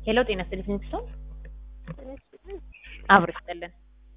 ሄሎ ጤና ይስጥልኝ ሰው አብሮ ይስጥልን።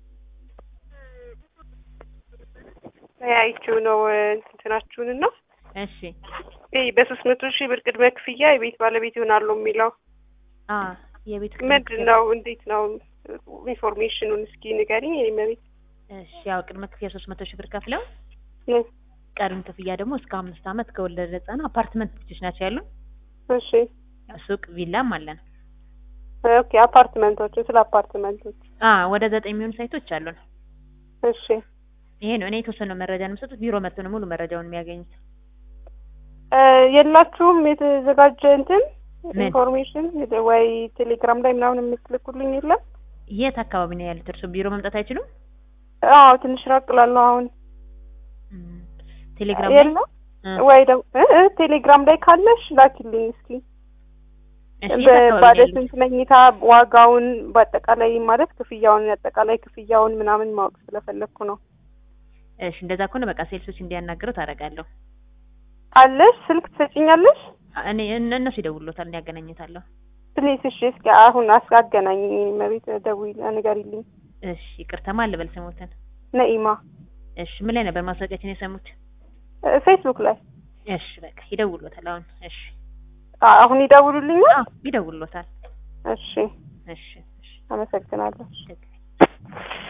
ተያይችው ነው እንትናችሁን እና እሺ ይህ በሶስት መቶ ሺህ ብር ቅድመ ክፍያ የቤት ባለቤት ይሆናሉ የሚለው አ የቤት ምንድን ነው? እንዴት ነው? ኢንፎርሜሽኑን እስኪ ንገሪኝ። የኔ መቤት እሺ ያው ቅድመ ክፍያ ሶስት መቶ ሺህ ብር ከፍለው እ ቀሪውን ክፍያ ደግሞ እስከ አምስት ዓመት ከወለደ ነፃ ነው። አፓርትመንት ብቻዎች ናቸው ያሉ እሺ ሱቅ ቪላም አለን። ኦኬ አፓርትመንቶችን ስለ አፓርትመንቶች አ ወደ ዘጠኝ የሚሆኑ ሳይቶች አሉን። እሺ ይሄ ነው እኔ የተወሰነው መረጃ ነው የምሰጡት። ቢሮ መጥቶ ነው ሙሉ መረጃውን የሚያገኙት። እ የላችሁም የተዘጋጀ እንትን ምን? ኢንፎርሜሽን ወይ ቴሌግራም ላይ ምናምን የምትልኩልኝ የለም? የት አካባቢ ነው ያሉት? እርሱ ቢሮ መምጣት አይችሉም? አዎ ትንሽ ራቅ እላለሁ አሁን እም፣ ቴሌግራም ላይ የለም እ፣ ወይ ደግሞ እ እ ቴሌግራም ላይ ካለሽ ላኪልኝ እስኪ እሺ የት አካባቢ ባለ ነው ያሉት? ስንት መኝታ ዋጋውን በአጠቃላይ ማለት ክፍያውን አጠቃላይ ክፍያውን ምናምን ማወቅ ስለፈለግኩ ነው። እሺ እንደዛ ከሆነ በቃ ሴልሶች እንዲያናግረው ታደርጋለሁ። አለሽ ስልክ ትሰጪኛለሽ? እኔ እነ- እነሱ ይደውሉታል፣ እኔ ያገናኘታለሁ። ፕሊስ እሺ እስኪ አሁን አስ- አገናኝ መቤት ደውይ ንገሪልኝ። እሺ ይቅርታ ማን ልበል ስሞትን? ነኢማ እሺ ምን ላይ ነበር ማስታወቂያችን የሰሙት? እ፣ ፌስቡክ ላይ እሺ በቃ ይደውሉታል አሁን። እሺ አ- አሁን ይደውሉልኛል። አዎ ይደውሉታል። እሺ እሺ እሺ አመሰግናለሁ። ችግር